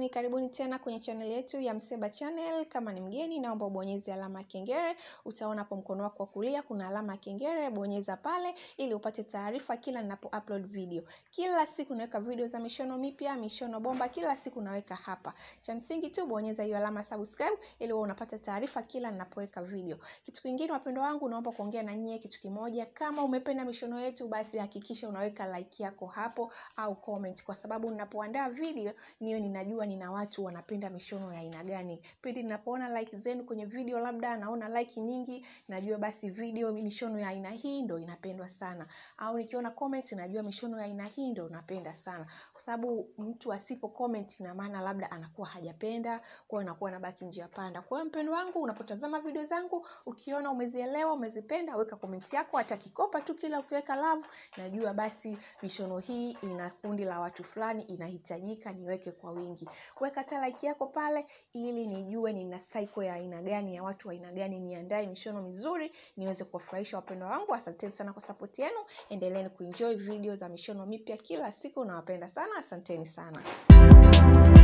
Karibuni, karibuni tena kwenye channel yetu ya Mseba Channel. Kama ni mgeni, naomba ubonyeze alama ya kengele. Utaona hapo mkono wako wa kulia kuna alama ya kengele, bonyeza pale ili upate taarifa kila ninapo upload video. Kila siku naweka video za mishono mipya, mishono bomba, kila siku naweka hapa. Cha msingi tu bonyeza hiyo alama subscribe ili uwe unapata taarifa kila ninapoweka video. Kitu kingine, wapendwa wangu, naomba kuongea na nyie kitu kimoja. Kama umependa mishono yetu, basi hakikisha unaweka like yako hapo au comment, kwa sababu ninapoandaa video niyo ninajua nina watu wanapenda mishono ya aina gani. Pindi ninapoona like zenu kwenye video, labda naona like nyingi, najua basi video mishono ya aina hii ndo inapendwa sana, au nikiona comments najua mishono ya aina hii ndo napenda sana, kwa sababu mtu asipo comment ina maana labda anakuwa hajapenda, kwa hiyo anakuwa anabaki njia panda. Kwa hiyo mpendo wangu, unapotazama video zangu ukiona umezielewa, umezipenda, weka comment yako, hata kikopa tu, kila ukiweka love, najua basi mishono hii ina kundi la watu fulani, inahitajika niweke kwa wingi. Weka hata like yako pale, ili nijue nina cycle ya aina gani ya watu wa aina gani, niandae mishono mizuri niweze kuwafurahisha wapendwa wangu. Asanteni sana kwa support yenu, endeleeni kuenjoy video za mishono mipya kila siku, nawapenda sana, asanteni sana.